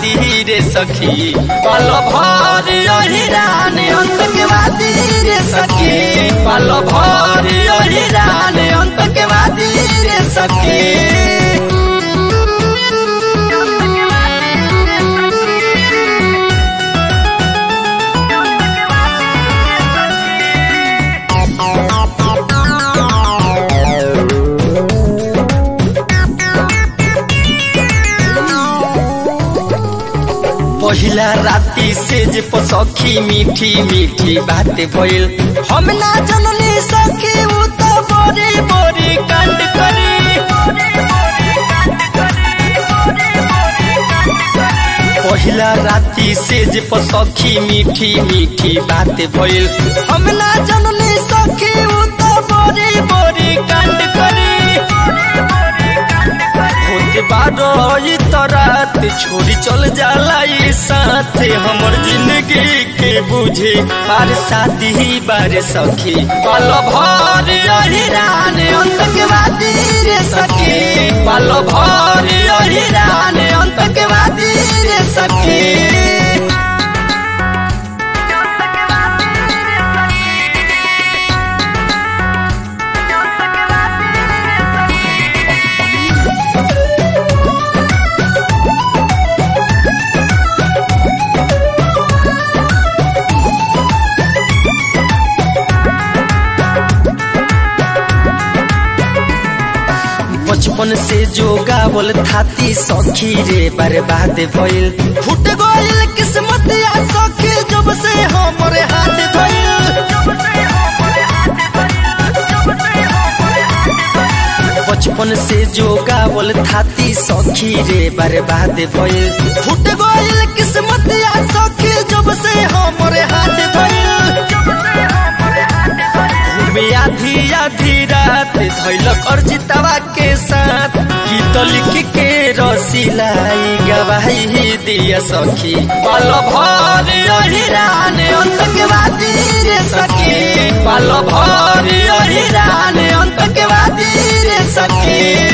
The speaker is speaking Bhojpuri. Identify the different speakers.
Speaker 1: वादी रे सखी पल भर अहिरान अंत के वादी रे सखी पल भर अहिरान अंत के वादी रे सखी पहिला राती से जे पसखी मीठी मीठी बात भइल हम ना जननी सखी उ त बड़ी बड़ी कांड करी पहिला राती से जे पसखी मीठी मीठी बात भइल हम ना जननी सखी उ त बड़ी बड़ी कांड करी होते बारो ई तरात छोड़ी चल जाला ई साथ हमर जिंदगी के बुझे बार शादी बार सखी पल भर अहिरान अंत के वादी रे सखी पल भर अहिरान अंत के वादी रे सखी बचपन से जो गावल थाती सखी रे बर्बाद भइल फुट गइल किस्मत या सखी जब से हमरे हाथ धइल बचपन से जो गावल थाती सखी रे बर्बाद भइल फुट गइल किस्मत या सखी जब से हमरे हाथ धइल में आधी आधी रात धैलक अर्जितवा के साथ गीत लिख के रसीलाई गवाही दिया सखी पल भर अहिरान अंत के वादी रे सखी पल भर अहिरान अंत के वादी रे सखी